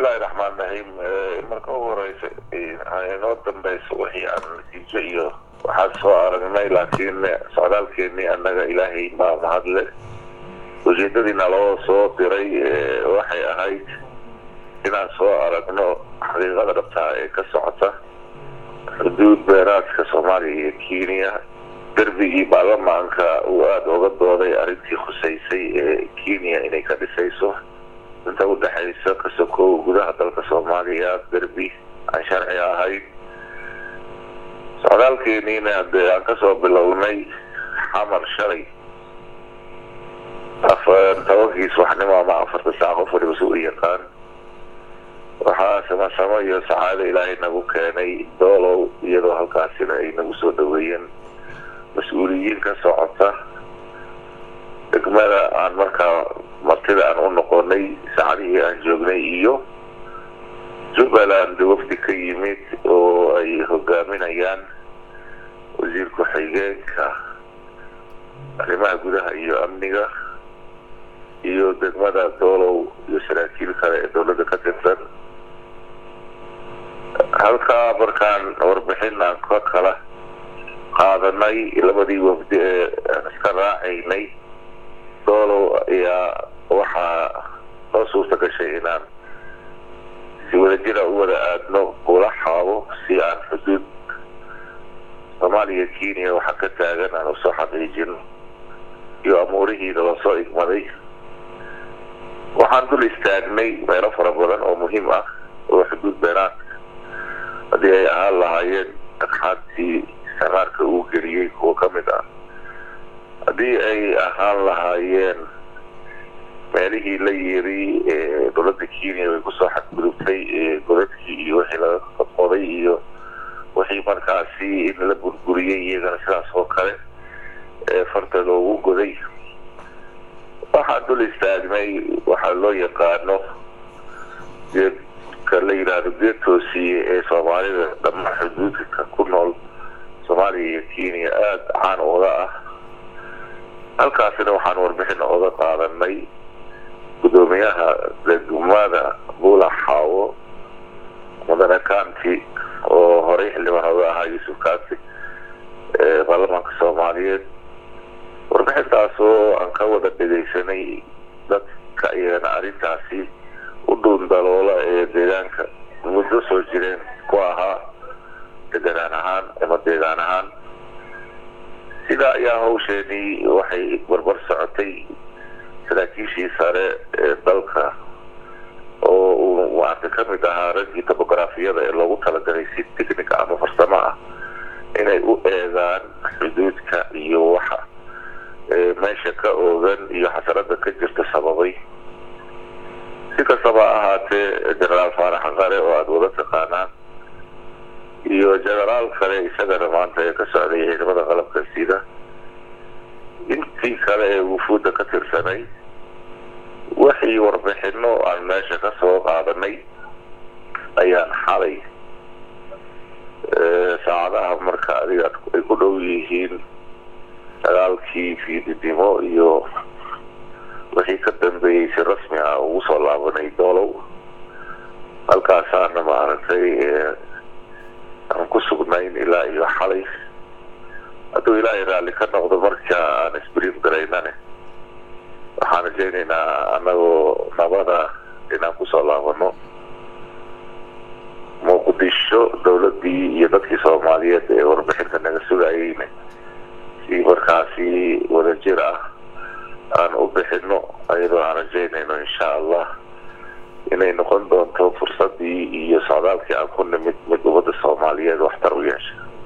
bismillahi raxmaan raxiim marka ugu horeysa inoo dambeyso wixii aan natiijo iyo waxaan soo aragnay laakiin socdaalkeenii annaga ilaahay baa mahadle ujeedadiina loo soo diray waxay ahayd inaan soo aragno xaqiiqada dhabtaa ee ka socota xuduud beeraadka soomaaliya iyo kenya derbigii baarlamaanka uu aada oga dooday arrintii khuseysay ee kenya inay ka dhisayso inta udhexaysa kasokow gudaha dalka soomaaliya derbi aan sharci ahayn socdaalkeeniina dee aan kasoo bilownay xamar shalay tobankii subaxnimo ama afarta saac qof waliba si u yaqaan waxaa samasamo iyo sacaado ilaahay nagu keenay doolow iyadoo halkaasina ay nagu soo dhaweeyeen mas-uuliyiin ka socota degmada aan markaa martida aan u noqonay saacadihii aan joognay iyo jubbaland wafdi ka yimid oo ay hogaaminayaan wasiir ku-xigeenka arrimaha gudaha iyo amniga iyo degmada doolow iyo saraakiil kale ee dowladda ka tirsan halkaa markaan warbixin aan ka kala qaadanay labadii wafdi ee aan iska raacaynay doolow ayaa waxaa noo suurta gashay inaan si wadajira u wada aadno ula xaabo si aan xuduud soomaaliya kenya waxaa ka taagan aan usoo xaqiijino iyo amuurihiina lasoo igmaday waxaan dul istaagnay meelo fara badan oo muhiim ah oo xuduud beeraadka haddii ay ahaan lahaayeen dhagxaantii samaarka uu geliyey kuwa ka mid ah haddii ay ahaan lahaayeen meelihii la yiri dowladda kenya way kusoo xadgudubtay godadkii iyo wixii laga qodqoday iyo wixii markaasi in la burburiyey iyagana sidaas oo kale farta loogu goday waxaan dul istaagnay waxaa loo yaqaano geedka la yidhaahdo geed toosiye ee soomaalida dhammaan xuduudka ku nool soomaaliya iyo kenya aada caan oga ah halkaasina waxaan warbixin oga qaadanay guddoomiyaha degmada buula xaawo mudane kanti oo horey xildhibaan oga ahaa yuusuf kanti ee baarlamaanka soomaaliyeed warbixintaas oo aan ka wada dhegaysanay dadka iyagana arrintaasi u dhuundaloola ee deegaanka muddo soo jireen ku ahaa deganaan ahaan ama deegaan ahaan sidaa ayaa hawsheenii waxay barbar socotay saraakiishii sare ee dalka oo uu maarta ka mid ahaa raggii tobografiyada ee loogu talagalay si technica ama farsamo ah inay u eegaan xuduudka iyo waxa meesha ka oogan iyo xasarada ka jirta sababay si kastaba ahaatee genaraal faarax qare oo aada wada taqaanaan iyo genaraal kale isagana maanta ee ka socday ciidamada qalabka sida intii kale ee wufuudda ka tirsanay wixii warbixino aan meesha ka soo qaadanay ayaan xalay saacadaha marka adiga ay ku dhow yihiin dagaalkii fiididimo iyo wixii ka dambeeyey si rasmi ah ugu soo laabanay doolow halkaasaana maaragtay aan ku sugnayn ilaa iyo xalay hadduu ilaahay raalli ka noqdo marka aan isbriif garaynane waxaan rajaynaynaa annagoo nabada inaan kusoo laabano muqdisho dowladdii iyo dadkii soomaaliyeed ee warbixinta naga sugayeyne si markaasi wadajir ah aan u bixino ayadoo aan rajaynayno insha allah inay noqon doonto fursadii iyo socdaalkii aan ku nimid mid ummadda soomaaliyeed waxtar u yeesha